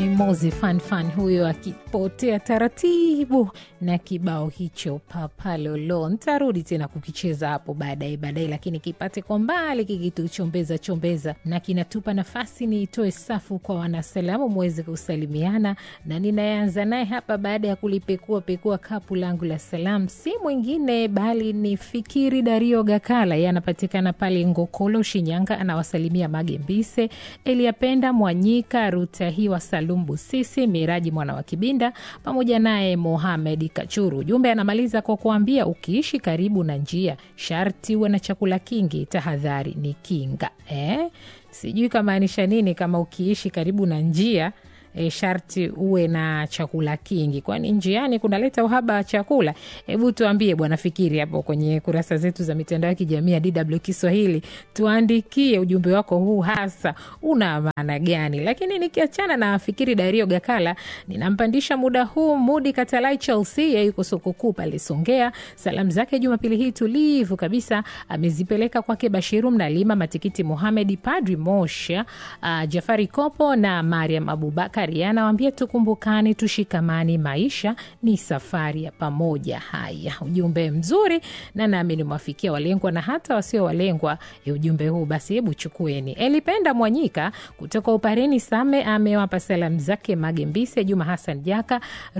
ni Mozi Fanfan huyo akipotea taratibu na kibao hicho papalolo. Ntarudi tena kukicheza hapo baadaye baadaye, lakini kipate kwa mbali kikituchombeza chombeza, na kinatupa nafasi niitoe safu kwa wanasalamu muweze kusalimiana, na ninayeanza naye hapa baada ya kulipekua pekua kapu langu la salamu si mwingine bali ni Fikiri Dario Gakala, yeye anapatikana pale Ngokolo, Shinyanga. Anawasalimia Mage Mbise, Eliapenda Mwanyika, Rutahiwa Salum Busisi, Miraji mwana wa Kibinda pamoja naye Mohamed Kachuru. Ujumbe anamaliza kwa kuambia ukiishi karibu na njia sharti uwe na chakula kingi, tahadhari ni kinga. Eh, sijui kamaanisha nini kama ukiishi karibu na njia E, sharti uwe na chakula kingi, kwani njiani kunaleta uhaba wa chakula. Hebu tuambie bwana Fikiri hapo kwenye kurasa zetu za mitandao ya kijamii ya DW Kiswahili, tuandikie ujumbe wako huu, hasa una maana gani? Lakini nikiachana na Fikiri Dario Gakala, ninampandisha muda huu Mudi Katalai Chelsea, yeye yuko soko kuu pale Songea. Salamu zake Jumapili hii tulivu kabisa amezipeleka kwake Bashiru Mnalima, Matikiti Muhamedi, Padri Mosha, uh, Jafari Kopo na Mariam Abubakar anawambia tukumbukane, tushikamani, maisha ni safari ya pamoja. Haya, ujumbe mzuri na naamini mwafikia walengwa na hata wasio walengwa ya ujumbe huu, basi hebu chukueni. Elipenda Mwanyika kutoka Upareni Same amewapa salamu zake Magembise, Juma Hassan Jaka,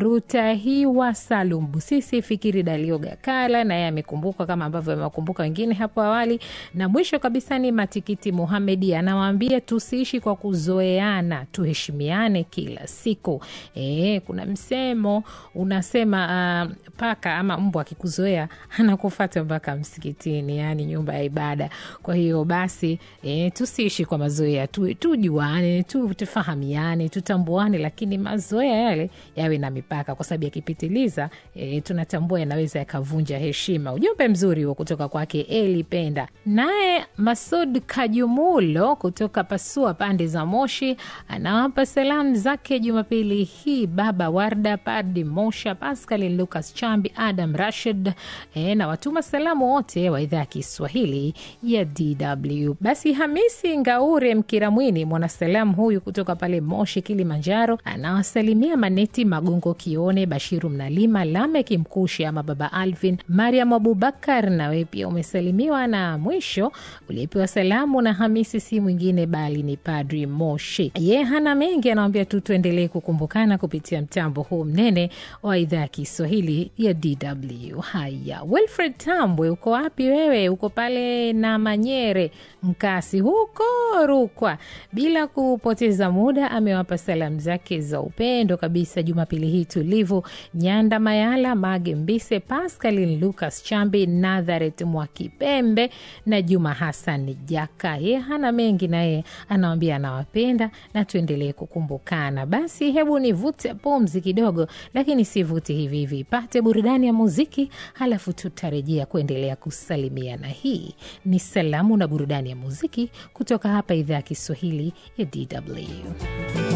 Rutahiwa Salum Busisi, Fikiri Dalio Gakala naye amekumbuka kama ambavyo amewakumbuka wengine hapo awali, na mwisho kabisa ni Matikiti Muhamedi anawaambia tusiishi kwa kuzoeana, tuheshimiane kila siku. E, kuna msemo unasema uh, paka ama mbwa akikuzoea anakufata mpaka msikitini, yani nyumba ya ibada. Kwa hiyo basi e, tusiishi kwa mazoea tu, tujuane tu, tufahamiane, tutambuane, lakini mazoea yale yawe na mipaka, kwa sababu yakipitiliza e, tunatambua yanaweza yakavunja heshima. Ujumbe mzuri huo kutoka kwake Eli Penda. Naye Masud Kajumulo kutoka Pasua pande za Moshi anawapa salamu zake Jumapili hii baba Warda, Padi Mosha, Pascal Lucas Chambi, Adam Rashid e, na watuma salamu wote wa idhaa ya Kiswahili ya DW. Basi Hamisi Ngaure Mkiramwini, mwanasalamu huyu kutoka pale Moshi, Kilimanjaro, anawasalimia Maneti Magongo Kione, Bashiru Mnalima, Lameki Mkushi ama baba Alvin, Mariam Abubakar, nawe pia umesalimiwa. Na mwisho uliyepewa salamu na Hamisi si mwingine bali ni Padri Moshi, ye hana mengi anawambia tu tuendelee kukumbukana kupitia mtambo huu mnene wa idhaa ya Kiswahili ya DW. Haya, Wilfred Tambwe, uko wapi wewe? Uko pale na Manyere Mkasi huko Rukwa. Bila kupoteza muda, amewapa salamu zake za upendo kabisa Jumapili hii tulivu, Nyanda Mayala, Mage Mbise, Pascalin Lucas Chambi, Natharet Mwakipembe na Juma Hassan Jaka. Ye hana mengi, naye anawambia anawapenda na tuendelee kukumbukana. Basi hebu nivute pumzi kidogo, lakini sivuti hivi hivi, pate burudani ya muziki, halafu tutarejea kuendelea kusalimiana. Hii ni salamu na burudani ya muziki kutoka hapa idhaa ya Kiswahili ya DW.